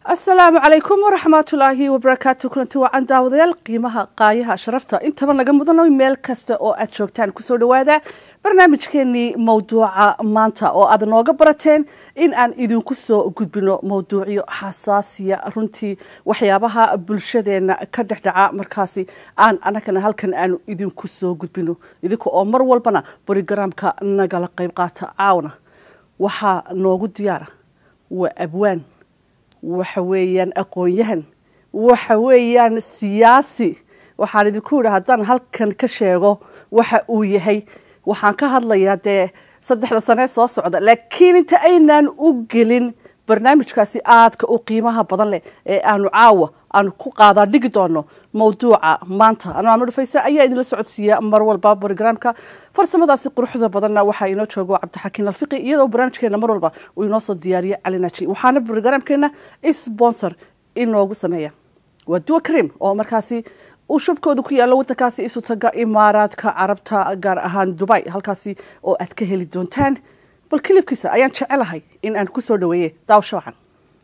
asalaamu calaykum waraxmatullaahi wabarakaatu kulanti wacan daawadayaal qiimaha qaayaha sharafta intaba naga mudano meel kasta oo aad joogtaan kusoo dhawaada barnaamijkeenii mowduuca maanta oo aad nooga barateen in aan idinku soo gudbino mowduucyo xasaasiya runtii waxyaabaha bulshadeena ka dhexdhaca markaasi aan anagana halkan aanu idinku soo gudbino idinka oo mar walbana brogaraamka nagala qayb qaata caawna waxaa noogu diyaara waa abwaan waxa weeyaan aqoon-yahan waxa weeyaan siyaasi waxaan idinku yidhi haddaan halkan ka sheego waxa uu yahay waxaan ka hadlayaa dee saddexda sanee soo socda laakiin inta aynaan u gelin barnaamijkaasi aadka u qiimaha badan leh ee aanu caawa aanu ku qaadaa dhigi doono mowduuca maanta anuu amar dhufayse ayaa idinla socodsiiya mar walba brogaraamka farsamadaasi quruxda badanna waxaa inoo joogo cabdixakiin alfiqi iyadoo barnaamijkeena mar walba uu inoo soo diyaariye cali naji waxaana brogaraamkeena sponsor inoogu sameeya waa duwa karim oo markaasi uu shubkooda ku yaalo wadankaasi isu taga imaaraadka carabta gaar ahaan dubai halkaasi oo aad ka heli doontaan bal kilibkiisa ayaan jecelahay in aan kusoo dhaweeye daawasho wacan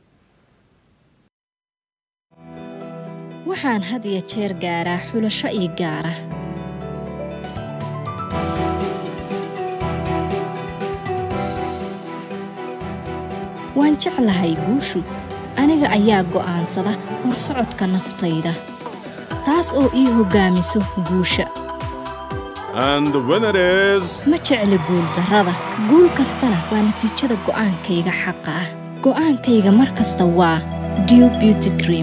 waxaan had iyo jeer gaaraa xulasho ii gaara waan jeclahay guushu aniga ayaa go'aansada horsocodka naftayda taas oo ii hoggaamiso guusha ma jecli guuldarrada guul kastana waa natiijada go'aankayga xaqa ah go'aankayga mar kasta waa dew beauty cream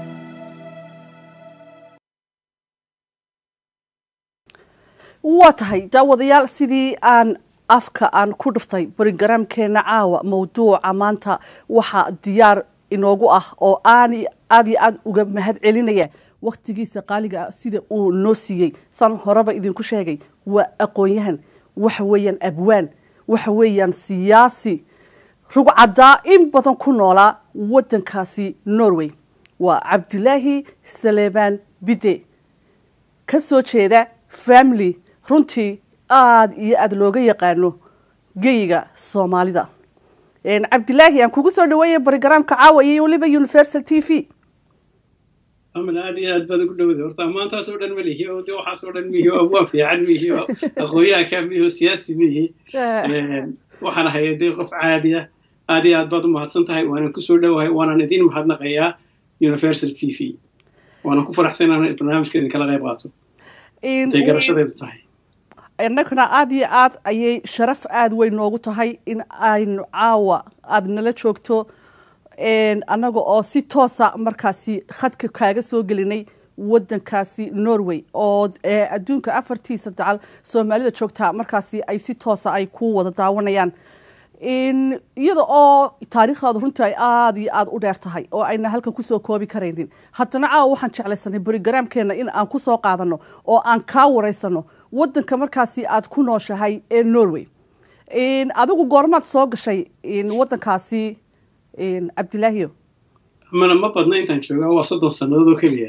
waa tahay daawadayaal sidii aan afka aan ku dhuftay brogaraamkeena caawa mowduuca maanta waxaa diyaar inoogu ah oo aan aad iyo aad uga mahad celinaya wakhtigiisa qaaliga ah sida uu noo siiyey saan horeba idinku sheegay waa aqoon-yahan waxa weeyaan abwaan waxa weeyaan siyaasi rugcadaa in badan ku noolaa waddankaasi norway waa cabdilaahi saleebaan bide ka soo jeeda family runtii aada iyo aada looga yaqaano geyiga soomaalida cabdilaahi aan kugu soo dhaweeya brogaraamka caawa iyo weliba universal t v amal aad iyo aad baad ugu dhowda horta ammaantaas oo dhan ma lihi oo de waxaas oo dhan mihi oo abwaan fiican mihi oo aqoonyahanka mihi oo siyaasi mihi waxaan ahay dee qof caadi ah aad iyo aad baad u mahadsan tahay waanan kusoo dhowahay waanan idin mahadnaqayaa universal t v waanan ku faraxsan inaan barnaamijka idinkala qayb qaato intay garashadeedu tahay innaguna aada iyo aad ayay sharaf aada weyn noogu tahay in aynu caawa aada nala joogto annaga oo si toosa markaasi khadka kaaga soo gelinay waddankaasi norway oo adduunka afartiisa dacal soomaalida joogtaa markaasi ay si toosa ay ku wada daawanayaan iyada oo taariikhdaadu runtii ay aada iyo aada u dheer tahay oo ayna halkan kusoo koobi karaynin haddana caawa waxaan jeclaysanay brogaraamkeena in aan kusoo qaadano oo aan kaa wareysano waddanka markaasi aad ku nooshahay ee norway adigu goormaad soo gashay waddankaasi cabdilaahiyo mana ma badna intaan joogaa waa soddon sannadood oo keliya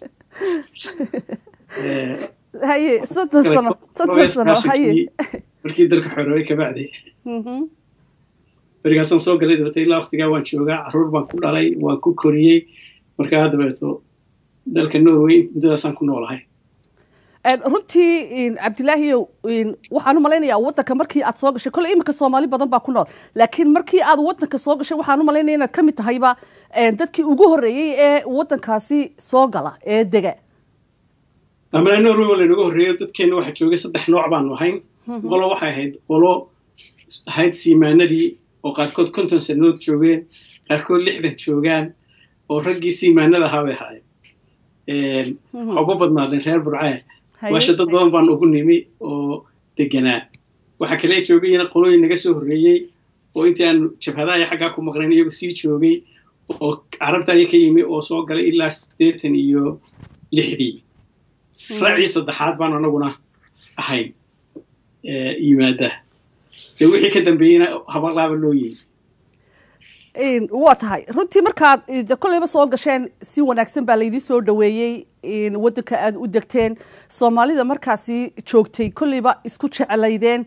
haye soddon sano soddon sano haye markii dalka xoroobay kabacdi berigaasaan soo galay dabeete ilaa waktigaa waan joogaa carruur baan ku dhalay waan ku koriyey markaa dabeeto dalka norway muddadaasaan ku noolahay runtii cabdilaahiyo waxaan u malaynayaa waddanka markii aad soo gashay kolle iminka soomaali badan baa ku nool laakiin markii aad waddanka soo gashay waxaan u malaynaya inaad ka mid tahayba dadkii ugu horreeyey ee waddankaasi soo gala ee dega amala norway waa laynaga horreeyo dadkeenna waxaa joogay saddex nooc baanu ahayn qolo waxay ahayd qolo ahayd siimaanadii oo qaarkood konton sannadood joogeen qaarkood lixdan joogaan oo raggii siimaanada ahaa bay ahaayeen waxaa uga badnaadeen reer burcaa waasha dad badan baan ugu nimi oo deganaa waxaa kale joogayna qolooyin naga soo horreeyey oo intii aan jabhadaha xaggaa ku maqnayn iyagu sii joogay oo carabta aya ka yimi oo soo galay ilaa siddeetan iyo lixdii raacii saddexaad baan anaguna ahayn yimaada dee wixii ka dambeeyeyna habaqlaaba loo yimi waa tahay runtii markaad kolleyba soo gasheen si wanaagsan baa laydii soo dhaweeyey waddanka aad u degteen soomaalida markaasi joogtay kolleyba isku jeclaydeen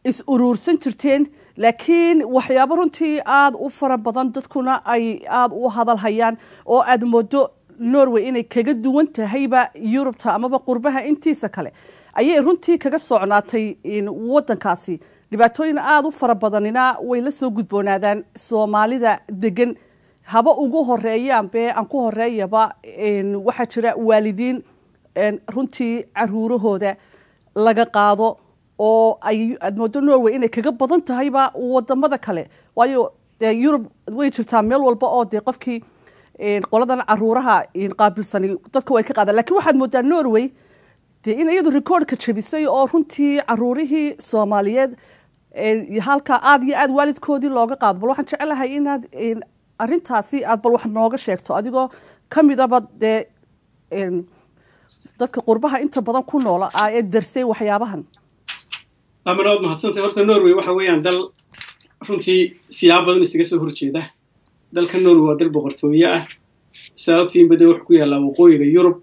is uruursan jirteen laakiin waxyaabo runtii aada u fara badan dadkuna ay aada u hadal hayaan oo aada moodo norway inay kaga duwan tahayba yurubta amaba qurbaha intiisa kale ayay runtii kaga socnaatay waddankaasi dhibaatooyin aada u fara badanina way la soo gudboonaadaan soomaalida degan haba ugu horeeyaan be aan ku horeeyaba waxaa jira waalidiin runtii caruurahooda laga qaado oo ay aad moodo norway inay kaga badan tahayba wadamada kale waayo dee yurub way jirtaa meel walba oo dee qofkii qoladan caruuraha qaabilsani dadka way ka qaadaan lakin waxaad moodaa norway dee in iyadu recordka jabisay oo runtii caruurihii soomaaliyeed halkaa aada iyo aada waalidkoodii looga qaado bal waxaan jecelahay inaad arintaasi aad bal wax nooga sheegto adigoo ka midaba dee dadka qurbaha inta badan ku noola ee darsay waxyaabahan amar waad mahadsantay horta norway waxa weeyaan dal runtii siyaabo badan isaga soo horjeeda dalka norway waa dal boqortooye ah sababtiin bade wuxuu ku yaallaa waqooyiga yurub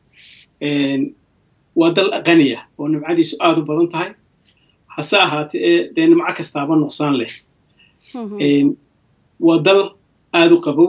waa dal qaniya oo nimcadiisu aada u badan tahay hase ahaatee ee dee nimco kastaaba nuqsaan leh waa dal aada u qabow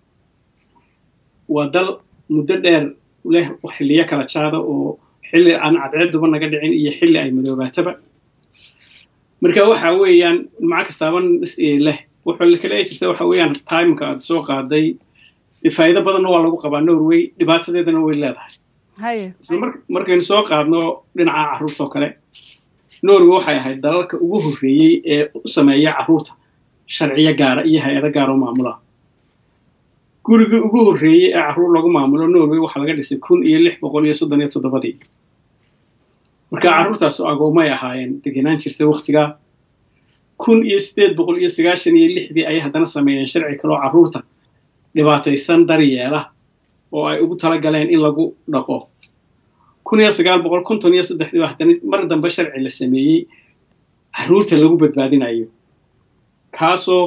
waa dal muddo dheer leh xilliyo kala jaada oo xilli aan cadceeduba naga dhicin iyo xilli ay madoobaataba marka waxa weeyaan nimco kastaaba leh wuxuu kale ay jirta waxa weeyaan timeka aad soo qaaday faa'iido badanna waa lagu qabaa norway dhibaatadeedana way leedahay isla markaynu soo qaadno dhinaca carruurta oo kale norway waxay ahayd dalalka ugu horreeyey ee u sameeya carruurta sharciyo gaara iyo hay-ado gaara oo maamula gurigii ugu horreeyey ee carruur lagu maamulo norway waxaa laga dhisay kun iyo lix boqol iyo soddon iyo toddobadii marka carruurtaas agoomay ahaayeen degenaan jirtay wakhtigaa kun iyo siddeed boqol iyo sagaashan iyo lixdii ayay haddana sameeyeen sharci kale oo carruurta dhibaataysan daryeela oo ay ugu tala galeen in lagu dhaqo kun iyo sagaal boqol konton iyo saddexdii haddana mar dambe sharci la sameeyey carruurta lagu badbaadinayo kaasoo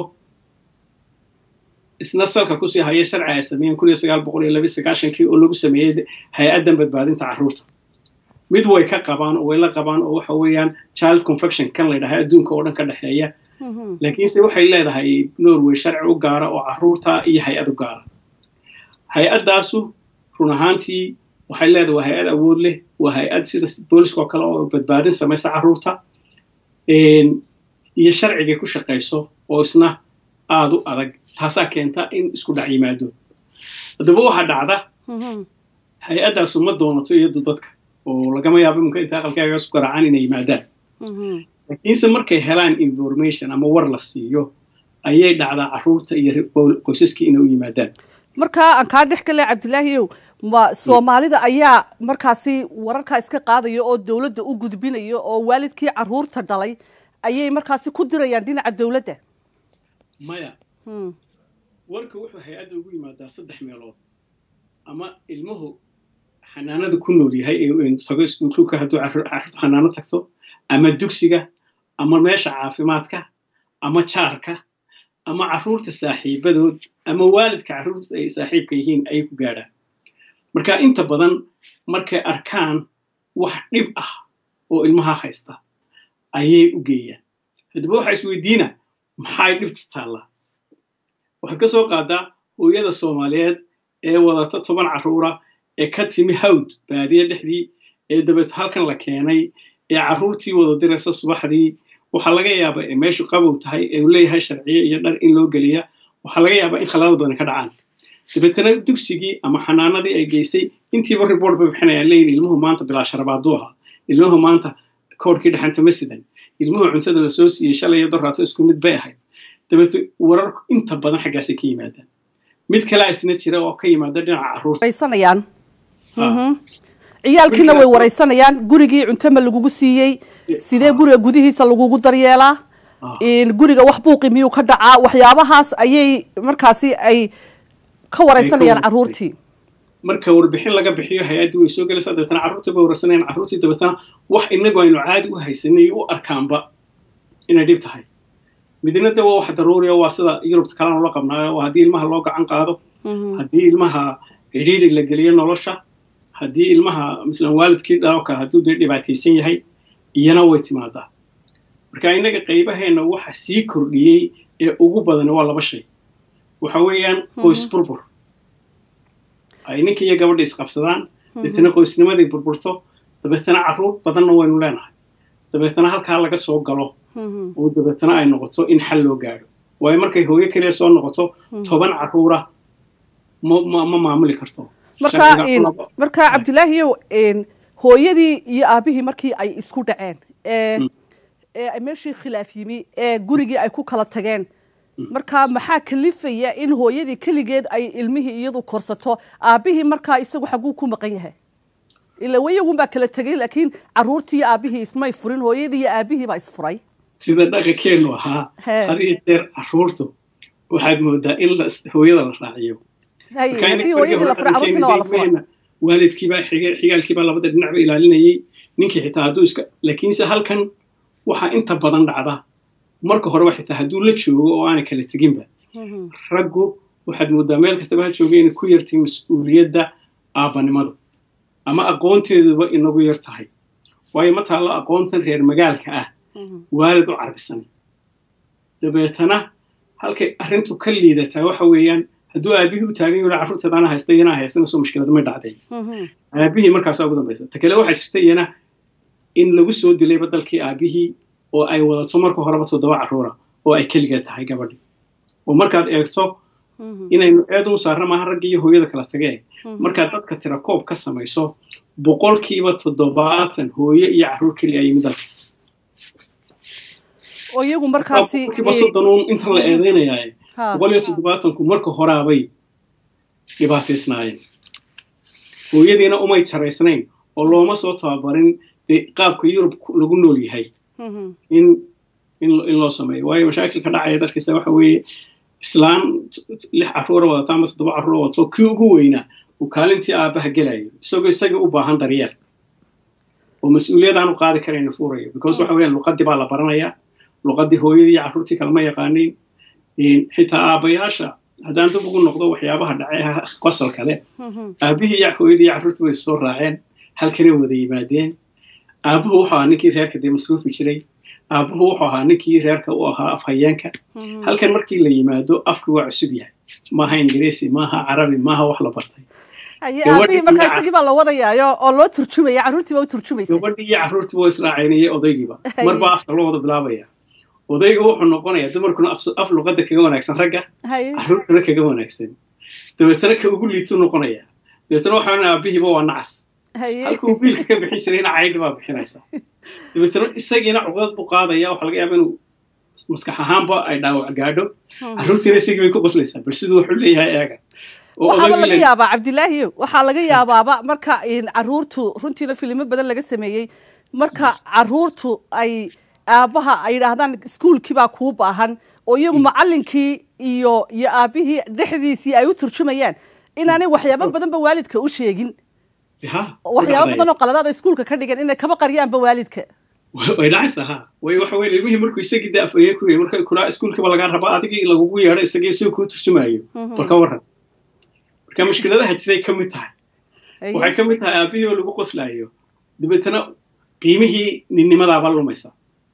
isna salka kusii haya sharci ay sameeyeen kun iyo sagaal boqol iyo labi sagaashankii oo lagu sameeyey hay-addan badbaadinta carruurta mid way ka qabaan oo way la qabaan oo waxa weeyaan child confection kan la yidhaha adduunka oo dhan ka dhexeeya laakiinse waxay leedahay norway sharci u gaara oo carruurta iyo hay-ad u gaara hay-addaasu run ahaantii waxay leedahay waa hay-ad awood leh waa hay-ad sida booliska oo kale oo badbaadin samaysa carruurta iyo sharcigay ku shaqayso oo isna aada u adag taasaa keenta in isku dhac yimaado haddaba waxaa dhacda hay-addaasu ma doonato iyadu dadka oo lagama yaabo imunka inta aqalkaaga isku garaacaan inay yimaadaan laakiinse markay helaan information ama war la siiyo ayay dhacdaa carruurta iyo qoysaskii inay u yimaadaan markaa aan kaa dhex gale cabdilaahiyow ma soomaalida ayaa markaasi wararkaa iska qaadaya oo dowladda u gudbinaya oo waalidkii carruurta dhalay ayay markaasi ku dirayaan dhinaca dowladda maya warka wuxuu hay-adda ugu yimaadaa saddex meelood ama ilmuhu xanaanada ku nool yahay tago iskuulka hadduu carruurtu xanaano tagto ama dugsiga ama meesha caafimaadka ama jaarka ama carruurta saaxiibadood ama waalidka carruurta ay saaxiibka yihiin ayay ku gaadhaan marka inta badan markay arkaan wax dhib ah oo ilmaha haysta ayay u geeyaan haddaba waxaa isweydiina maxay dhibtu taallaa waxaad ka soo qaadaa hooyada soomaaliyeed ee wadata toban carruura ee ka timi hawd baadiye dhexdii ee dabeet halkan la keenay ee carruurtii wada diraysa subaxdii waxaa laga yaabaa ee meeshu qabow tahay ee uu leeyahay sharciye iyo dhar in loo geliya waxaa laga yaabaa in khalado badan ka dhacaan dabeetana dugsigii ama xanaanadii ay geysay intiiba report bay bixinayaan leeyihin ilmuhu maanta bilaa sharabaaduu ahaa ilmuhu maanta koodhkii dhexanta ma sidan ilmuhu cuntada lasoo siiyey shalay iyo doraato isku mid bay ahayd dabeeto wararku inta badan xaggaasay ka yimaadaan mid kalea isna jira oo ka yimaada dhinaca carruurta ciyaalkiina way waraysanayaan gurigii cunto ma lagugu siiyey sidee guriga gudihiisa lagugu daryeelaa guriga wax buuqi miyuu ka dhacaa waxyaabahaas ayay markaasi ay ka waraysanayaan carruurtii marka warbixin laga bixiyo hay-addii way soo gelaysaa dabeetana carruurtii bay waraysanayaan carruurtii dabeetana wax inagu aynu caadi u haysanay u arkaanba inay dhib tahay midna de waa wax daruuriya waa sida yurubta kalena ula qabnaayo haddii ilmaha loo gacan qaado haddii ilmaha cidhiidhi la geliyo nolosha haddii ilmaha mislan waalidkii dhaloo kale hadduu dee dhibaataysan yahay iyana way timaadaa marka innaga qaybaheenna waxa sii kordhiyey ee ugu badan waa laba shay waxa weeyaan qoys burbur ay ninka iyo gabadha isqabsadaan deetana qoysnimadii burburto dabeetana carruur badanna waynu leenahay dabeetana halkaa laga soo galo oo dabeetana ay noqoto in xal loo gaadho waayo markay hooyo keliya soo noqoto toban carruura ma maamuli karto marka cabdilaahiyow hooyadii iyo aabihii markii ay isku dhaceen ee meeshii khilaaf yimi ee gurigii ay ku kala tageen marka maxaa kalifaya in hooyadii keligeed ay ilmihii iyadu korsato aabihii markaa isagu xaguu ku maqan yahay ila wayagun baa kala tegay laakiin carruurtii iyo aabihii ismay furin hooyadii iyo aabihii baa isfuray sida dhaqankeenu ahaa had iyo jeer carruurtu waxaad moodaa in hooyada la raaciyo haddii hooyadii la furay carruurtiina waa la furay waalidkiibaa xigaalkiibaa labada dhinacba ilaalinayay ninkii xitaa hadduu iska laakiinse halkan waxaa inta badan dhacda marka horeba xitaa hadduu la joogo oo aanay kala teginba raggu waxaad moodaa meel kastaba ha jooga inay ku yartay mas-uuliyadda aabbanimadu ama aqoonteeduba inagu yar tahay waayo ma taallo aqoontan reer magaalka ah waalid u carbisan dabeetana halkay arrintu ka liidataa waxa weeyaan hadduu aabihii u taagan yaho carruurteedaana haysta iyanaa haystana soo mushkilad may dhacday aabihii markaasaa ugu dambaysa ta kale waxaa jirta iyana in lagu soo dilayba dalkii aabihii oo ay wadato marka horeba toddoba carruura oo ay keliga tahay gabadhi oo markaad eegto inaynu eed u saarna maaha raggii iyo hooyada kala tagee markaad dadka tira koob ka samayso boqolkiiba toddobaatan hooye iyo carruur keliya ay yimid dalka oo iyagu markaasi boqolkiiba soddonuun intan la eedaynayaaye boqol iyo toddobaatanku marka horaabay dhibaataysnaayeen hooyadiina umay jaraysnayn oo looma soo tababarin dee qaabka yurub lagu nool yahay in in loo sameeyo waayo mashaakilka dhacaya darkiisa waxa weeye islaan lix carruura wadata ama toddoba carruura wadato kii ugu weynaa uu kaalintii aabbaha gelayo isagoo isagii u baahan daryeel oo mas-uuliyad aanu qaadi karayna fuurayo because waxa weeyaan luqaddii baa la baranayaa luqaddii hooyadii iyo carruurtii kalema yaqaaniin xitaa aabbayaasha haddaan dib ugu noqdo waxyaabaha dhacay qosol kale aabbihii iyo hooyadii iyo carruurtii way soo raaceen halkanay wada yimaadeen aabbuhu wuxuu ahaa ninkii reerka dee masruufi jiray aabbuhu wuxuu ahaa ninkii reerka u ahaa afhayeenka halkan markii la yimaado afki waa cusub yahay maaha ingiriisi maaha carabi maaha wax la bartay aabihii markaa isagii baa la wadayaayo oo loo turjumaya carruurtii baa u turjumaysa gabadhii iyo carruurtii waa israacaynaya odaygiiba marbaa afka loo wada bilaabaya odayga wuxuu noqonayaa dumarkuna af luqadda kaga wanaagsan ragga carruurtuna kaga wanaagsan dabeetana ka ugu liituu noqonayaa dabeetana waxaa aabihiiba waa nacas halka uu biilka ka bixin jirayna caydhi baa bixinaysa dabeetana isagiina cuqdad buu qaadaya waxaa laga yaaba inuu maskax ahaanba ay dhaawac gaadho carruurtiina isagii bay ku qoslaysaa bal siduu wuxuu leeyahay eega waxaaba laga yaabaa cabdilaahiyo waxaa laga yaabaaba marka carruurtu runtiina filimo badan laga sameeyey marka carruurtu ay aabbaha ay yidhaahdaan iskuolkii baa kuu baahan oo iyagu macallinkii iyo iyo aabbihii dhexdiisii ay u turjumayaan inaanay waxyaabo badanba waalidka u sheegin waxyaabo badan oo qaladaada iskuolka ka dhigan inay kaba qaryaanba waalidka way dhacaysaa ha way waxa weye ilmihii markuu isagii dee afayeen ku yahay marka kulaa iskuolkiiba lagaa rabaa adigii lagugu yeedho isagii soo kuu turjumaayo bal ka warran marka mushkiladaha jiray ka mid tahay waxay ka mid tahay aabbihii oo lagu qoslaayo dabeetana qiimihii ninnimadaaba lumaysa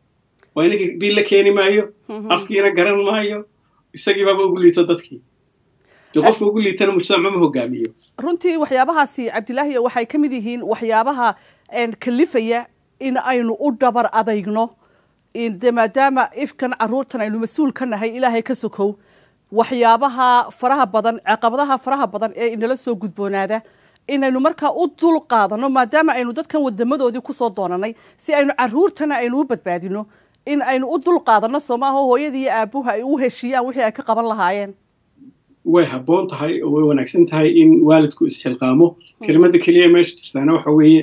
waa inakii biil la keeni maayo afkiina garan maayo isagii baaba ugu liito dadkii dee qofka ugu liitana mujtamac ma hogaamiyo runtii waxyaabahaasi cabdilaahiyo waxay ka mid yihiin waxyaabaha kalifaya in aynu u dhabar adaygno de maadaama ifkan carruurtan aynu mas-uul ka nahay ilaahay ka sokow waxyaabaha faraha badan caqabadaha faraha badan ee inala soo gudboonaada inaynu markaa u dul qaadano maadaama aynu dadkan wadamadoodii kusoo doonanay si aynu carruurtana aynu u badbaadino in aynu u dul qaadano soo maaha hooyadii iyo aabuha ay u heshiiyaan wixii ay ka qaban lahaayeen way habboon tahay oo way wanaagsan tahay in waalidku isxilqaamo kelimada keliya meesha jirtaana waxa weeye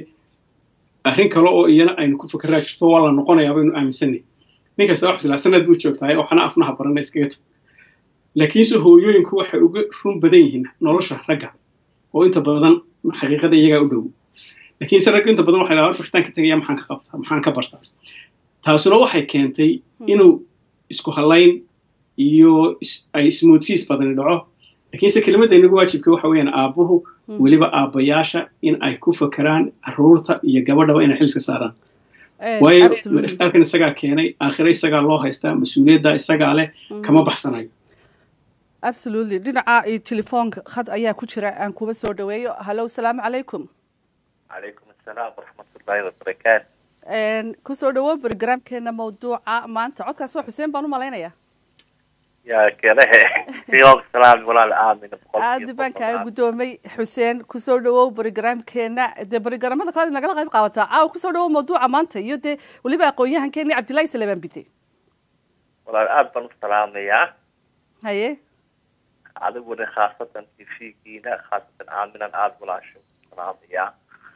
arrin kale oo iyana aynu ku fakeraa jirto waa la noqonayaa baynu aaminsanay nin kasta wax silaa sanad buu joogtahay oo xana afnaha barana iskaga tag laakiinse hooyooyinku waxay uga run badan yihiin nolosha ragga oo inta badan xaqiiqada iyagaa u dhow laakiinse ragga inta badan waxay dhahaa bartaan ka tegaya maxaan ka qabtaa maxaan ka bartaa taasuna waxay keentay inuu isku halayn iyo ay ismoodsiis badani dhaco laakiinse kelimadda inagu waajibka waxa weeyaan aabbuhu weliba aabbayaasha in ay ku fakeraan carruurta iyo gabadhaba inay xilska saaraan waayo halkan isagaa keenay aakhire isagaa loo haystaa mas-uuliyadda isagaa leh kama baxsanayo absolutely dhinaca telefoonka khad ayaa ku jira aan kuba soo dhaweeyo hallo salaamu calaykum calaykum asalaam waraxmatullaahi wabarakaatu kusoo dhawo brogramkeena mawduuca maanta codkaas waa xuseen baan u malaynayaa yaa kelehe siyoog salaam walaal aamin aadi baan kaaga guddoomay xuseen kusoo dhawow brogramkeena dee brogramada kale nagala qayb qaadataa caawa kusoo dhawow mawduuca maanta iyo dee weliba aqoon-yahankeeni cabdillahi salamaan bide walaal aad baan u salaamayaa haye adiguna khaasatan tv-giina khaasatan aaminan aada walaasho salaamayaa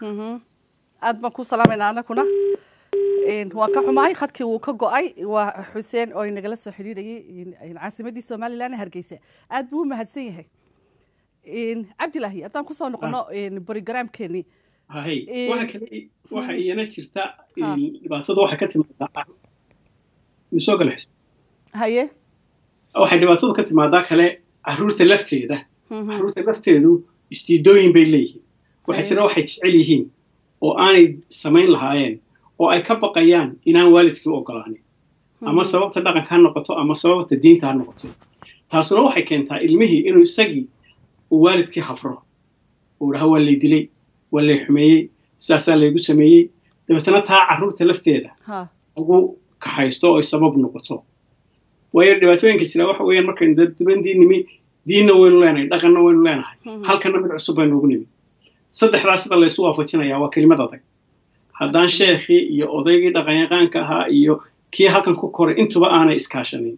aad baan ku salaamaynaa anaguna waan ka xumahay khadkii wuu ka go-ay waa xuseen oo inagala soo xidhiidhayay caasimadii somalilan hargeysa aad buu u mahadsan yahay cabdilaahi haddaan kusoo noqono brogramkeeni hay waxa kale waxa iyana jirta dhibaatada waxay ka timaadaa misoo gale xuseen haye waxay dhibaatadu ka timaadaa kale caruurta lafteeda caruurta lafteedu istiidooyin bay leeyihiin waxaa jira waxay jecel yihiin oo aanay samayn lahaayeen oo ay ka baqayaan inaan waalidkii ogolaanin ama sababta dhaqanka ha noqoto ama sababta diinta ha noqoto taasuna waxay keentaa ilmihii inuu isagii uu waalidkii hafro uu dhaha waa lay dilay waa lay xumeeyey sidaasaa laygu sameeyey dabeetana taa carruurta lafteeda ugu kaxaysto oy sabab noqoto waayo dhibaatooyinka jira waxa weeyaan markaynu dadbandii nimi diinna waynu leenahay dhaqanna waynu leenahay halkanna mid cusub baynu ugu nimi saddexdaas sida laysu waafajinayaa waa kelimad adag haddaan sheekhii iyo odaygii dhaqanyaqaanka ahaa iyo kii halkan ku koray intuba aanay iskaashanin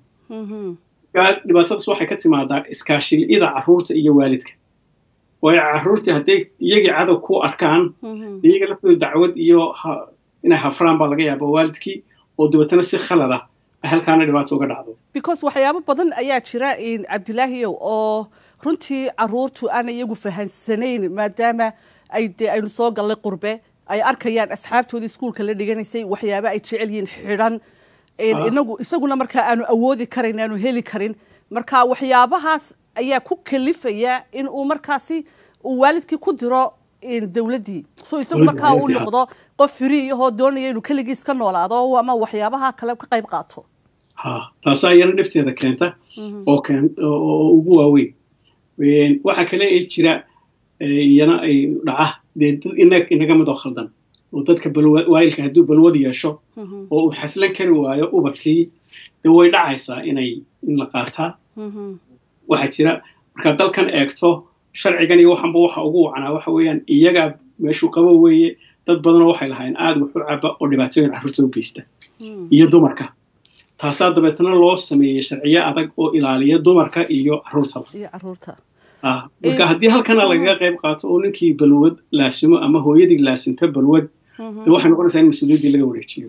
dhibaatadaas waxay ka timaadaa iskaashili'ida carruurta iyo waalidka waayo carruurtii hadday iyagii cadow ku arkaan iyaga laftooda dacwad iyo inay hafraan baa laga yaaba waalidkii oo dabeetana si khalada halkaana dhibaato uga dhacdo because waxyaabo badan ayaa jira cabdilaahiyow oo runtii caruurtu aan iyagu fahansanayn maadaama ay dee aynu soo gallay qurbe ay arkayaan asxaabtoodii iskuulka la dhiganaysay waxyaaba ay jecel yihiin xidhan inagu isaguna markaa aanu awoodi karayn aanu heli karin marka waxyaabahaas ayaa ku kalifaya in uu markaasi uu waalidkii ku diro dawladdii so isagu markaa uu noqdo qof firi ahoo doonaya inuu keligiis ka noolaado ama waxyaabaha kale ka qayb qaato ha taasaa iyana dhibteeda keenta oo oo ugu waaweyn waxa kale ee jira iyana ay dhaca dee dad inaga midoo khaldan oo dadka waayilka hadduu balwad yeesho oo uu xaslan kari waayo ubadkii dee way dhacaysaa inay in la qaataa waxaa jira markaad dalkan eegto sharcigan iyo waxanba waxa ugu wacnaa waxa weeyaan iyagaa meeshuu qabo weeye dad badanoo waxay lahayn aada wuxu caba oo dhibaatooyin carruurta u geysta iyo dumarka taasaa dabeetana loo sameeyey sharciyo adag oo ilaaliya dumarka iyo carruurtaba marka haddii halkana lagaga qayb qaato oo ninkii balwad laasimo ama hooyadii laasinto balwad de waxay noqonaysaa in mas-uuliyaddii laga wareejiyo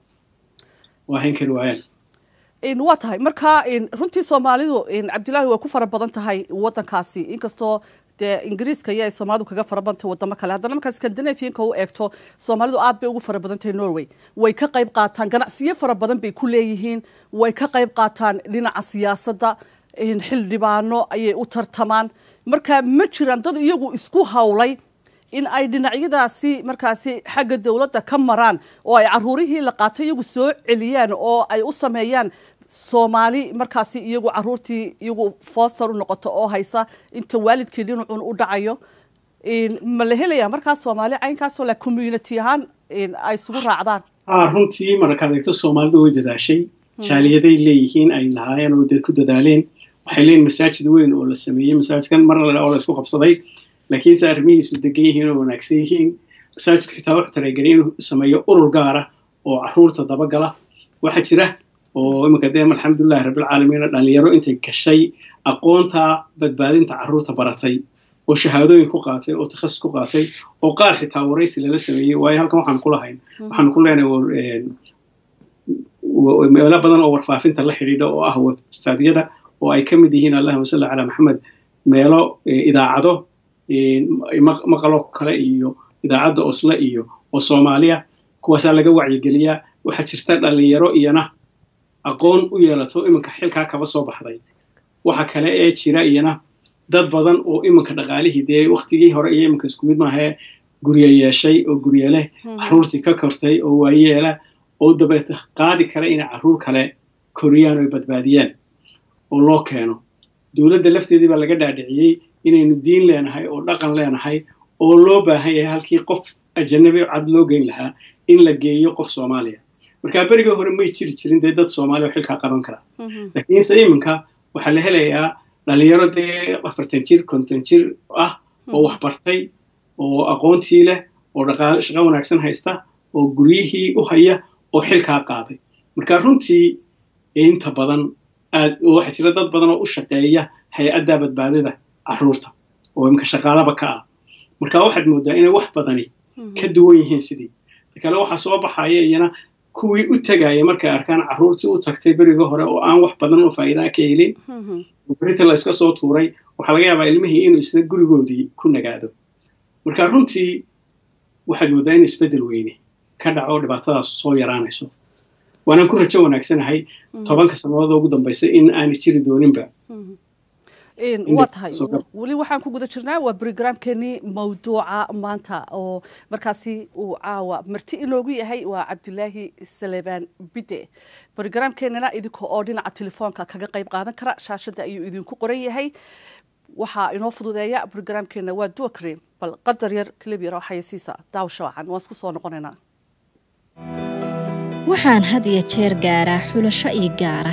waa hayn kari waayaan waa tahay marka runtii soomaalidu cabdillaahi way ku fara badan tahay waddankaasi inkastoo dee ingiriiska iyo ay soomaalidu kaga fara badan tahay wadamo kale haddana markaa scandinavianka u eegto soomaalidu aad bay ugu fara badan tahay norway way ka qayb qaataan ganacsiyo fara badan bay ku leeyihiin way ka qayb qaataan dhinaca siyaasadda xildhibaano ayay u tartamaan marka ma jiraan dad iyagu isku hawlay in ay dhinacyadaasi markaasi xagga dowladda ka maraan oo ay caruurihii la qaato iyagu soo celiyaan oo ay u sameeyaan soomaali markaasi iyagu caruurtii iyagu foster u noqoto oo haysa inta waalidkii dhinacun u dhacayo ma la helaya markaas soomaali caynkaasoo la community ahaan ay isugu raacdaan runtii markaad eegto soomaalidu way dadaashay jaaliyaday leeyihiin ay lahaayeen oo ku dadaaleen waxay leeyihin masaajid weyn oo la sameeyey masaajidkan mar oo la isku qabsaday laakiinse arrimihiisu degan yihiin oo wanaagsan yihiin masaajidku xitaa wuxuu talagelay inuu sameeyo urur gaara oo caruurta dabagala waxaa jira oo iminka dee alxamdulilahi rabbilcaalamiin dhalinyaro intay gashay aqoonta badbaadinta carruurta baratay oo shahaadooyin ku qaatay oo takhasus ku qaatay oo qaar xitaa waraysi lala sameeyey waayo halkan waxaan ku lahayn waxaanu ku leenahay meelo badan oo warfaafinta la xidhiidha oo ah websaadyada oo ay ka mid yihiin allahuma salli calaa maxamed meelo idaacado maqaloo kale iyo idaacadda osle iyo oo soomaaliya kuwaasaa laga wacyigeliyaa waxaa jirta dhalinyaro iyana aqoon u yeelato iminka xilkaa kaba soo baxday waxa kale ee jira iyana dad badan oo iminka dhaqaalihii dee waktigii hore iyo iminka isku mid maahee gurye yeeshay oo gurye leh caruurtii ka kortay oo waayeela oo dabeeta qaadi kara inay carruur kale koriyaan oo badbaadiyaan oo loo keeno dowladda lafteedii baa laga dhaadhiciyey inaynu diin leenahay oo dhaqan leenahay oo loo baahan yahay halkii qof ajanabi cad loo geyn lahaa in la geeyo qof soomaaliya markaa berigii hore may jiri jirin dee dad soomaaliya oo xilkaa qaban kara laakiinse iminka waxaa la helayaa dhalinyaro dee afartan jir konton jir ah oo wax bartay oo aqoontii leh oo dhaqaale shaqo wanaagsan haysta oo guryihii u haya oo xilkaa qaaday marka runtii inta badan aad waxaa jira dad badan oo u shaqeeya hay-adda badbaadada carruurta oo iminka shaqaalaba ka ah marka waxaad moodaa inay wax badani ka duwan yihiin sidii ta kale waxaa soo baxaya iyana kuwii u tegaya markay arkaan carruurtii u tagtay berigii hore oo aan wax badan oo faa'iidaa ka helin berita la iska soo tuuray waxaa laga yaabaa ilmihii inuu isna gurigoodii ku nagaado marka runtii waxaad moodaa in isbeddel weyne ka dhaco dhibaatadaas soo yaraanayso waanaan ku rajo wanaagsanahay tobanka sannadood ugu dambaysa in aanay jiri dooninba waa tahay weli waxaan ku guda jirnaa waa brogramkeenii mawduuca maanta oo markaasi uu caawa marti inoogu yahay waa cabdilaahi salebaan bide brogramkeenana idinka oo dhinaca telefoonka kaga qayb qaadan kara shaashadda ayuu idinku qoran yahay waxaa inoo fududeeya brogramkeena waa duakre bal qadar yar kalib yar oo xayasiisa daawasha wacan waan isku soo noqonaynaa waxaan had iyo jeer gaaraa xulasho ii gaara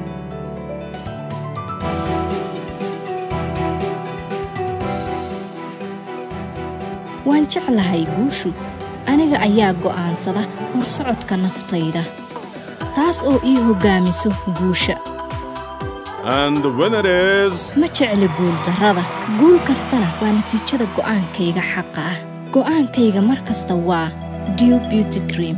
waan jeclahay guushu aniga ayaa go'aansada horsocodka naftayda taas oo ii hoggaamiso guusha ma jecli guuldarrada guul kastana waa natiijada go'aankayga xaqa ah go'aankayga mar kasta waa dew beauty cream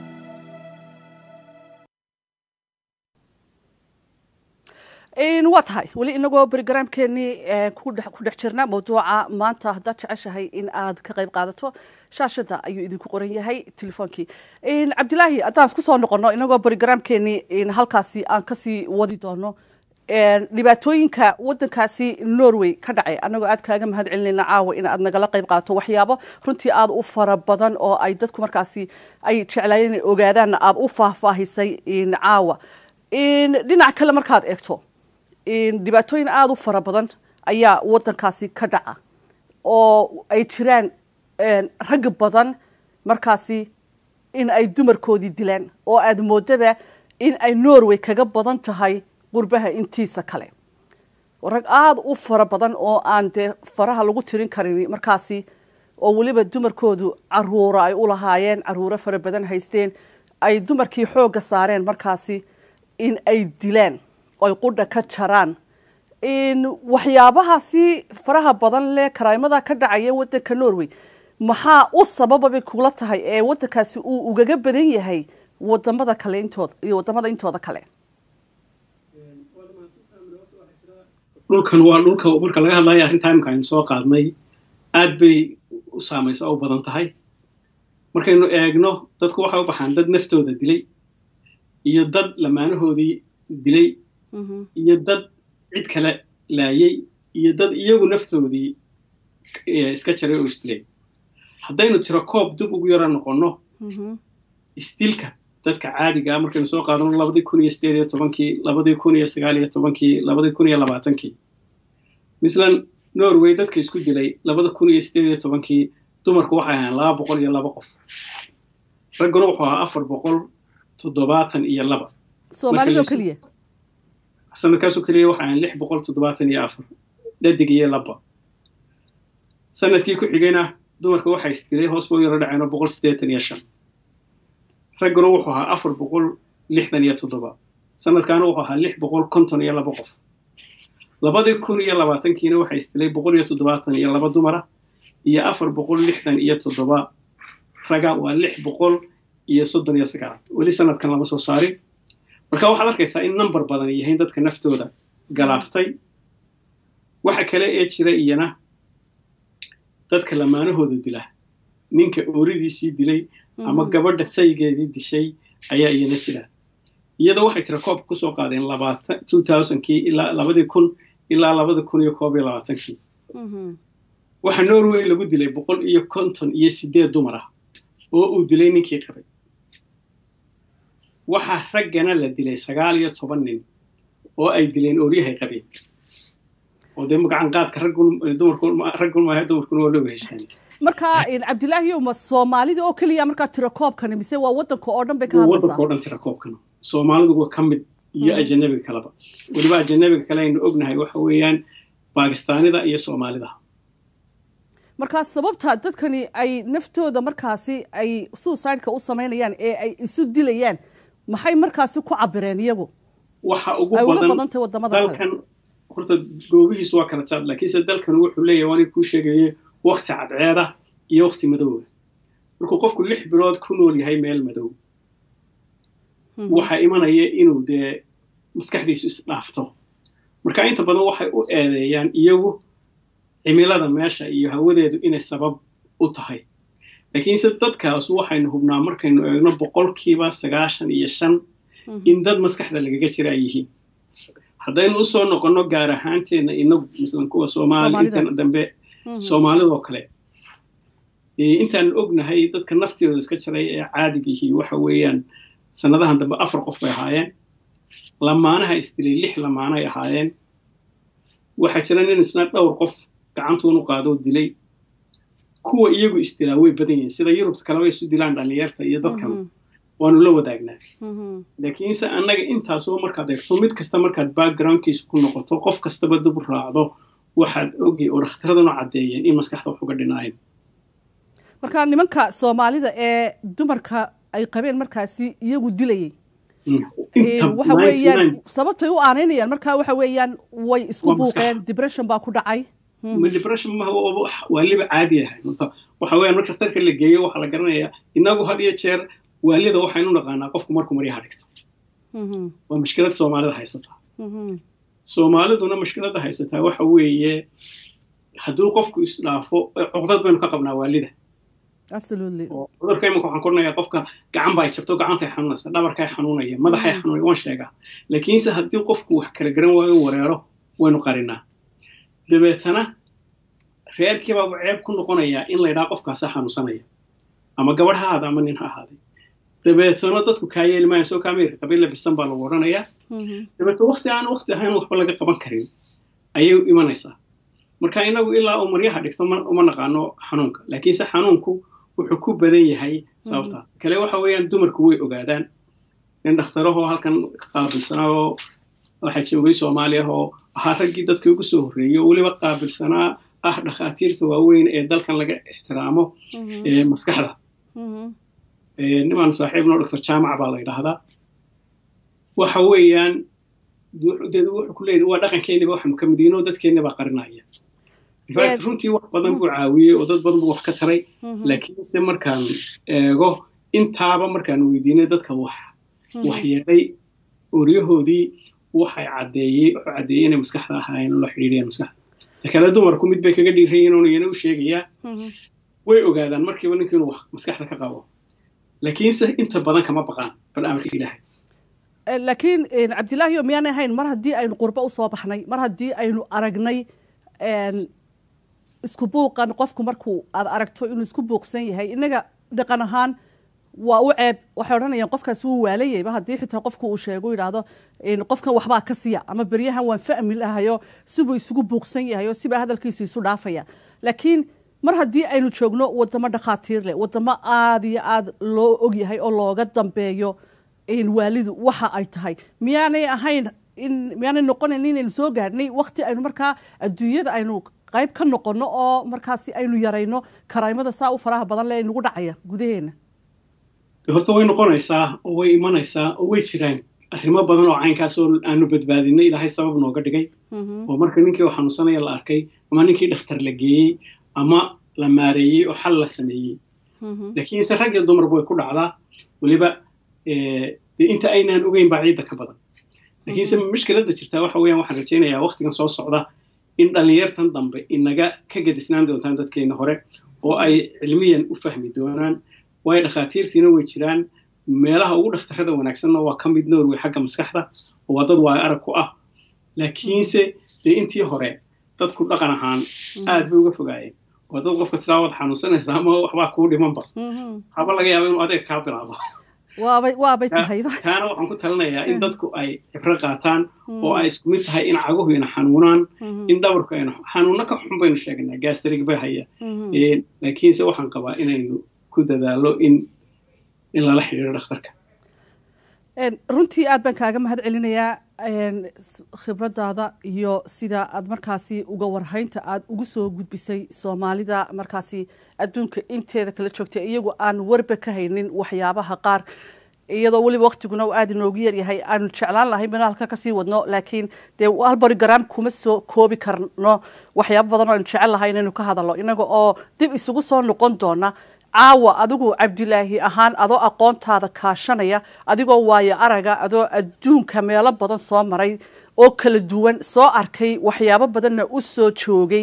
waa tahay weli inagoo brogramkeenii ku dhex jirna mawduuca maanta haddaad jeceshahay in aad ka qayb qaadato shaashada ayuu idinku qoran yahay telefoonkii cabdilaahi haddaan isku soo noqono inagoo brogramkeenii halkaasi aan kasii wadi doono dhibaatooyinka wadankaasi norway ka dhacay anagoo aad kaaga mahad celinayna caawa in aad nagala qayb qaato waxyaabo runtii aad u fara badan oo ay dadku markaasi ay jeclaayeen inay ogaadaanna aad u faahfaahisay caawa dhinac kale markaad eegto dhibaatooyin aada u fara badan ayaa wadankaasi ka dhaca oo ay jiraan rag badan markaasi in ay dumarkoodii dilaan oo aada moodaba in ay norway kaga badan tahay qurbaha intiisa kale rag aada u fara badan oo aan dee faraha lagu tirin karin markaasi oo weliba dumarkoodu caruura ay u lahaayeen caruuro fara badan haysteen ay dumarkii xoogga saareen markaasi in ay dilaan oy qudha ka jaraan waxyaabahaasi faraha badan leh karaamada ka dhacaya wadanka norway maxaa u sabababay kula tahay ee wadankaasi uu ugaga badan yahay wadamada kale intooda iyo wadamada intooda kale dhulkan waa dhulka marka laga hadlayo arrintaa imika aynu soo qaadnay aad bay u saamaysa u badan tahay markaynu eegno dadku waxay u baxaan dad naftooda dilay iyo dad lamaanahoodii dilay iyo dad cid kale laayay iyo dad iyagu naftoodii iska jaray oo isdilay haddaynu tiro koob dib ugu yaro noqonno isdilka dadka caadigaa markaynu soo qaadano labadii kun iyo sideed iyo tobankii labadii kun iyo sagaal iyo tobankii labadii kun iyo labaatankii mislan norway dadka isku dilay labada kun iyo sideed iyo tobankii dumarku waxay ahaan laba boqol iyo laba qof ragguna wuxuu ahaa afar boqol toddobaatan iyo laba soomaalidoo keliya sanadkaasoo keliya waxa ahaan lix boqol toddobaatan iyo afar dhadig iyo laba sanadkii ku xigayna dumarka waxaa isdilay hoos buu yaro dhaceen oo boqol siddeetan iyo shan ragguna wuxuu ahaa afar boqol lixdan iyo toddoba sanadkaana wuxuu ahaa lix boqol konton iyo laba qof labadii kun iyo labaatankiina waxaa isdilay boqol iyo toddobaatan iyo laba dumara iyo afar boqol lixdan iyo toddoba raga waa lix boqol iyo soddon iyo sagaal weli sanadkan lama soo saarin marka waxaad arkaysaa in number badan yahayn dadka naftooda galaaftay waxa kale ee jira iyana dadka lamaanahooda dila ninka ooridiisii dilay ama gabadha saygeedii dishay ayaa iyana jira iyadoo waxay tira koobka kusoo qaadeen labaatan two thousandkii ilaa labadii kun ilaa labada kun iyo koob iyo labaatankii waxaa norway lagu dilay boqol iyo konton iyo sideed dumar ah oo uu dilay ninkii qabay waxaa raggana la dilay sagaal iyo toban nin oo ay dileen ooryahay qabeen oo dee magacan qaadka raggun dumarkun raggun maaha dumarkuna waa looga heshaan marka cabdilaahi ma soomaalida oo keliya markaa tirakoobkani mise waa wadanka oo dhan bay ka wadanka hadlaysaa oo dhan tirakoobkan soomaalidu waa ka mid iyo ajanabiga kaleba weliba ajanabiga kale aynu ognahay waxa weeyaan baakistaanida iyo soomaalida markaa sababta dadkani ay naftooda markaasi ay suicideka u samaynayaan ee ay isu dilayaan maxay markaasi ku cabireen iyagu waxa ugu ay uga badan badan tahay wadamada kale dalkan horta goobihiisu waa kala jaad laakiinse dalkan wuxuu leeyahay waan kuu sheegaye wakti cadceeda iyo wakti madowga markuu qofku lix bilood ku nool yahay meel madow waxaa imanaya inuu dee maskaxdiisu isdhaafto marka inta badan waxay u eedeeyaan iyagu cimilada meesha iyo hawadeedu inay sabab u tahay laakiinse dadkaas waxaynu hubnaa markaynu eegno boqolkiiba sagaashan iyo shan in dad maskaxda lagaga jira ay yihiin haddaynu usoo noqonno gaar ahaanteenna inagu masalan kuwa soomaali Soomaalida. intan dambe soomaalidoo kale ee intaan ognahay dadka naftooda iska jiray ee caadigihii waxa weeyaan sanadahan dambe afar qof bay ahaayeen lamaanaha isdilay lix lamaanay ahaayeen waxaa jira nin isna dhowr qof gacantuunu qaadoo dilay kuwa iyagu isdilaa way badan yihiin sida yurubta kaleba isu dilaan dhallinyarta iyo dadkan waanu la wadaagnaa laakiinse annaga intaasoo markaad eegto mid kasta markaad backgroundkiisa ku noqoto qof kastaba dib u raacdo waxaad ogay oo dhakhtaraduna caddeeyeen in maskaxda wax uga dhinaayeen marka nimanka soomaalida ee dumarka ay qabeen markaasi iyagu dilayay Inta waxa weeyaan 99 sababtay u aanaynayaan marka waxa weeyaan way isku Waa maskax. buuqeen depression baa ku dhacay ma depression ma waaliba caadi ahay horta waxa weeyaan marka dhakhtarka la geeyo waxaa la garanayaa inagu had iyo jeer waalida waxaynu naqaanaa qofku markuu maryaha dhigto waa mushkilad soomaalida haysata soomaaliduna mushkiladda haysataa waxa weeye hadduu qofku isdhaafo cuqdad baynu ka qabnaa waalida absolutely oo cudurka imanka waxaan kornayaa qofka gacan baa jabto gacantay xanuunaysa dhabarkay xanuunaya madaxay xanuunaya waan sheegaa laakiinse haddii qofku wax kala garan waayo wareero waynu qarinaa dabeetana reerkiibaa ceeb ku noqonayaa in la ydhaha qofkaasaa xanuunsanaya ama gabadh ha ahaada ama nin ha ahaaday dabeetana dadku kaa yeeli maayan soo kaameerka qabiilla bisan baa lagu odhanayaa dabeeto wakti aan wakti ahayn waxba laga qaban karin ayay imanaysaa marka inagu ilaa uu maryaha dhigto ma- uma naqaano xanuunka laakiinse xanuunku wuxuu ku badan yahay sababtaa kale waxa weeyaan dumarku way ogaadaan nin dhakhtarahoo halkan ka qaabilsanaa oo waxaa joogay soomaaliya oo ahaa raggii dadkii ugu soo horreeyey oo weliba qaabilsanaa ah dhakhaatiirta waaweyn ee dalkan laga ixtiraamo ee maskaxda Ee, nimaan saaxiibno doctor jaamac baa la yidhaahdaa waxa weeyaan du- dee wuxuu ku leeyahay waa dhaqankeeniba waxaanu ka mid yihiin oo dadkeenni baa qarinaya In fact, Ee, runtii wax badan buu caawiyey oo dad badan buu wax ka taray laakiinse markaan eego intaaba markaan weydiinay dadka wax wax yeelay oryahoodii waxay caddeeyey wuxuu caddeeyey inay maskaxda ahaayeen oo la xidhiidhiyeen maskaxda ta kale dumarku mid bay kaga dhiiran yihiin oonu iyana u sheegayaa way ogaadaan markiiba ninka inuu wax maskaxda ka qabo laakiinse inta badan kama baqaan bal amarka ilaahay Eh, laakiin eh, cabdilaahi oo miyaanay ahayn mar haddii aynu qurbo usoo baxnay mar haddii aynu aragnay en, isku buuqan qofku markuu aad aragto inuu isku buuqsan yahay inaga dhaqan ahaan waa u ceeb waxay odhanayaan qofkaas wuu waalayayba haddii xitaa qofku uu sheego yidhaahdo en, qofkan waxbaa ka siya ama beryahan waan fahmi lahayo sibuu isugu buuqsan yahay oo sibaa hadalkiisu isu dhaafaya laakiin mar haddii aynu joogno wadamo dhakhaatiir leh wadamo aada iyo aada loo ogyahay oo looga dambeeyo in waalidu waxa ay tahay miyaanay ahayn in miyaanay noqonayn inaynu soo gaadhnay wakti aynu markaa adduunyada aynu qayb ka noqono oo markaasi aynu yarayno karaymada saa u faraha badan leh nagu dhacaya gudaheena De horta way noqonaysaa oo way imanaysaa oo way jiraan arrimo badan oo caynkaas oo aanu badbaadinay ilaahay sabab nooga dhigay oo marka ninkii oo xanuunsanaya la arkay ama ninkii dhakhtar la geeyey ama la maareeyey oo xal la sameeyey laakiinse rag iyo dumarba way ku dhacdaa weliba eh, dee inta aynaan ogeyn baa ciidda ka badan laakiinse mushkiladda jirtaa waxa weeyaan waxaan rajaynayaa waqtigan soo socda in dhallinyartan dambe inaga ka gedisnaan doontaan dadkeena hore oo ay cilmiyan u fahmi doonaan waayo dhakhaatiirtiina way jiraan meelaha ugu dhakhtarada wanaagsanna waa ka mid norway xagga maskaxda oo waa dad waayo arag ku ah laakiinse dee intii hore dadku dhaqan ahaan aad bay uga fogaayeen oo dad qofka tiraa waad xanuunsanaysa ama waxbaa kuu dhimanba haba laga yaaba inuu adeeg kaa bilaabo waabay waabay tahayba taana waxaan ku talinayaa in dadku ay cibro qaataan oo ay isku mid tahay in caguhu ina xanuunaan in dhabarku ayna xanuuno ka xun baynu sheegnaa gastrig bay haya laakiinse waxaan qabaa inaynu ku dadaalo in in lala xidhiidho dhakhtarka runtii aad baan kaaga mahad celinayaa khibradaada iyo sida aad markaasi uga warhaynta aad ugu soo gudbisay soomaalida markaasi adduunka inteeda kala joogtay iyagu aan warba ka haynin waxyaabaha qaar iyadoo weliba waktiguna uu aada inoogu yaryahay aanu jeclaan lahayn bana halka kasii wadno laakiin dee halbarigram kuma soo koobi karno waxyaabo badan oo aynu jecel lahay inaynu ka hadalno inaga oo dib isugu soo noqon doona caawa adigu cabdilaahi ahaan adoo aqoontaada kaashanaya adigoo waayo araga adoo adduunka meelo badan soo maray oo kala duwan soo arkay waxyaabo badanna u soo joogay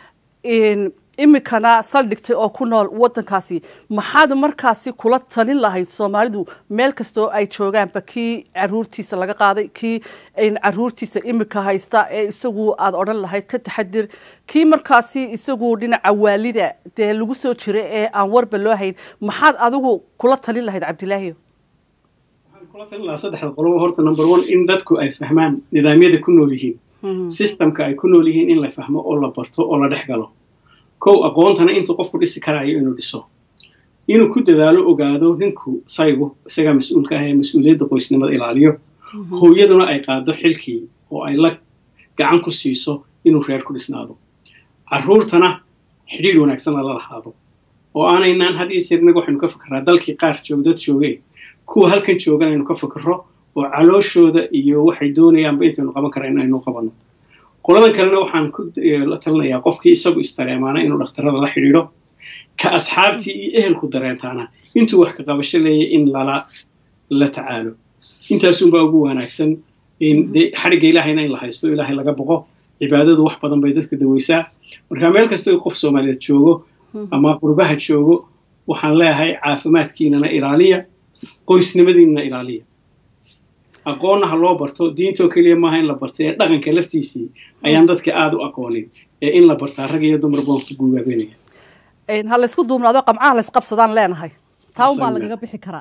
imikana saldhigtay oo ku nool wadankaasi maxaad markaasi kula talin lahayd soomaalidu meel kastoo ay joogaanba kii caruurtiisa laga qaaday kii caruurtiisa imika haysta ee isagu aad odhan lahayd ka taxadir kii markaasi isagu dhinaca waalida dee lagu soo jira ee aan warba loo hayn maxaad adigu kula talin lahayd cabdilaahi waxaan kula talin lahaa saddexda qolobo horta number one in dadku ay fahmaan nidaamyada ku nool yihiin systemka ay ku nool yihiin in la fahmo oo la barto oo la dhex galo kow aqoontana intuu qofku dhisi karaayo inuu dhiso inuu ku dadaalo ogaado ninku saygu isagaa mas-uulka ah ee mas-uuliyadda qoysnimada ilaaliyo hooyaduna ay qaado xilkii oo ay la gacan ku siiso inuu reer ku dhisnaado carruurtana xidhiidh wanaagsanna la lahaado oo aanaynaan had iyo jeer inaga waxaynu ka fikirraa dalkii qaar joog dad joogee kuwa halkan joogan aynu ka fikirro oo calooshooda iyo waxay doonayaanba intaynu qaban karaa in aynu qabanno qoladan kalena waxaan ku la talinayaa qofkii isagu istareemaana inuu dhakhtarada la xidhiidho ka asxaabtii iyo ehelku dareentaana intuu wax ka qabasho leeyahy in lala la tacaalo intaasunbaa ugu wanaagsan de xadhigga ilaahayna in la haysto ilaahay laga boqo cibaadadu wax badan bay dadka daweysaa marka meel kastoo qof soomaaliyeed joogo ama qurbaha joogo waxaan leeyahay caafimaadkiinana ilaaliya qoysnimadiinana ilaaliya aqoonna ha loo barto diintoo keliya maaha in la barta ee dhaqanka laftiisii ayaan dadka aada u aqoonin ee in la bartaa rag iyo dumar baan ku guugaabenaya ha laysku duubnaado qamcaha laysqabsadaan leenahay taa un baa lagaga bixi karaa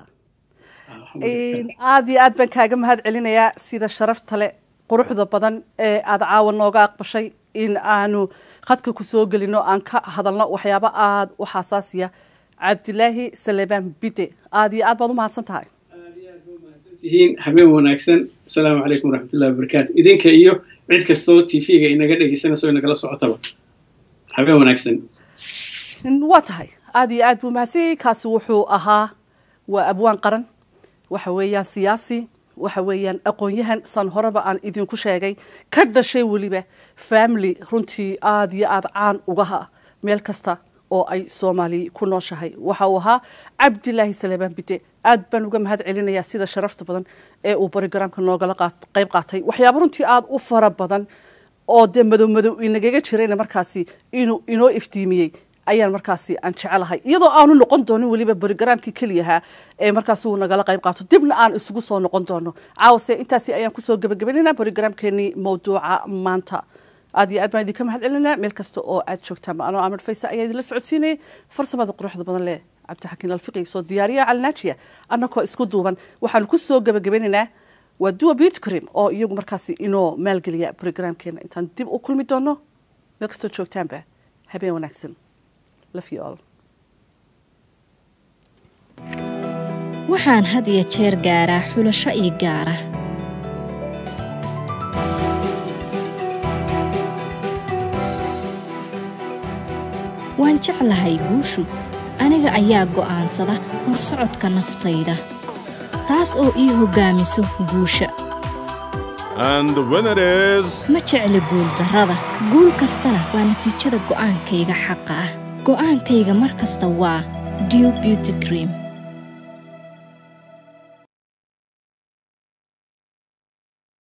aada iyo aad baan kaaga mahad celinayaa sida sharafta le quruxda badan ee aada caawa nooga aqbashay in aanu khadka ku soo gelino aan ka hadalno waxyaabo aada u xasaasiya cabdilaahi salebaan bide aada iyo aad baad u mahadsan tahay tihiin habeen wanaagsan asalaamu calaykum waraxmatullahi wabarakaatu idinka iyo cid kastoo t v-ga inaga dhegeysanayso inagala socotaba habeen wanaagsan waa tahay aada iyo aad buu mahadsanyay kaasi wuxuu ahaa waa abwaan qaran waxa weeyaan siyaasi waxa weeyaan aqoon-yahan san horeba aan idinku sheegay ka dhashay weliba family runtii aada iyo aada caan ugaha meel kasta oo ay soomaali ku nooshahay waxa uu ahaa cabdilaahi salebaan bide aad baan uga mahad celinayaa sida sharafta badan ee uu barogaraamka noogala qayb qaatay waxyaaba runtii aada u fara badan oo dee madow madow inagaga jirayna markaasi inuu inoo iftiimiyey ayaan markaasi aan jecelahay iyadoo aanu noqon doonin weliba barogaraamkii keliyahaa ee markaasi uu nagala qayb qaato dibna aan isugu soo noqon doono caawase intaasi ayaan kusoo gebagabaynayna barogaraamkeenii mawduuca maanta aad iyo aad baan idinka mahad celinaa meel kasta oo aad joogtaan anoo amar faysa ayaa idinla socodsiinayay farsamada quruxda badan leh cabdixakiin alfiqi soo diyaariya calnaajiya annagoo isku duuban waxaanu ku soo gebagabeynaynaa waa duwa bitcrim oo iyagu markaasi inoo maalgeliya brogramkeena intaan dib u kulmi doono meel kastoo joogtaanba habeen wanaagsan love you all waxaan had iyo jeer gaaraa xulasho ii gaara waan jeclahay guushu aniga ayaa go'aansada horsocodka naftayda taas oo ii hoggaamiso guusha ma jecli guuldarrada guul kastana waa natiijada go'aankayga xaqa ah go'aankayga mar kasta waa dew beauty cream